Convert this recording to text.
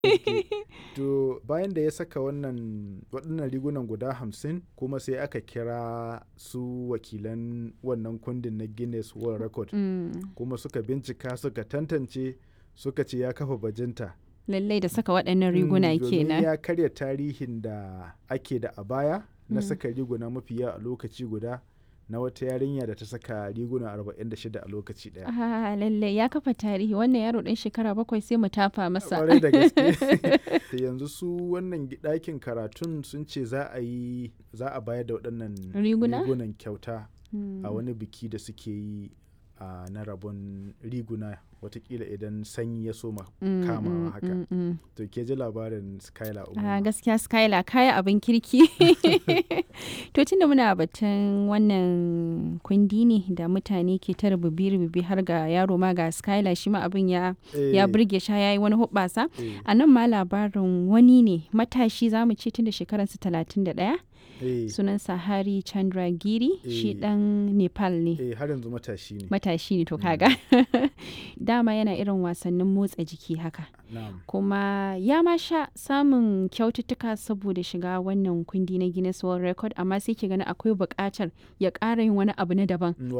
To bayan da ya saka wannan waɗannan rigunan guda hamsin kuma sai aka kira su wakilan wannan kundin na Guinness World Record Mm. kuma suka bincika suka tantance suka ce ya kafa bajinta. Lallai da saka waɗannan riguna Mm, domin kenan. ya karya tarihin da ake da a baya na Mm. saka riguna mafi yawa a lokaci guda na wata yarinya da ta saka riguna 46 a lokaci ɗaya. Ah, lallai ya kafa tarihi wannan yaro ɗan shekara bakwai sai mu tafa masa. Kwarai da gaske. Da yanzu su wannan gi- ɗakin karatun sun ce za a yi za a bayar da waɗannan Riguna? rigunan kyauta Mm. a wani biki da suke yi a na rabon riguna watakila idan sanyi ya soma Mm, kamawa mm, haka. mm, mm. To ke ji labarin Skylar Ah, Umar. gaskiya Skylar kaya abin kirki. to tunda muna batun wannan kundi ne da mutane ke ta rububi-rububi har ga yaro ma ga Skylar shi ma abin ya ya burge shi ya yi wani hubbasa. A nan ma labarin wani ne matashi za mu ce tun da shekararsa talatin da ɗaya sunansa Hari Chandragiri shi Eh. ɗan Nepal ne. Eh har yanzu matashi ne. Matashi ne to kaga. Dama yana irin wasannin motsa jiki haka. Na'am. kuma ya ma sha samun kyaututtuka saboda shiga wannan kundi na Guinness World Record amma sai ki gani akwai buƙatar ya ƙara yin wani abu na daban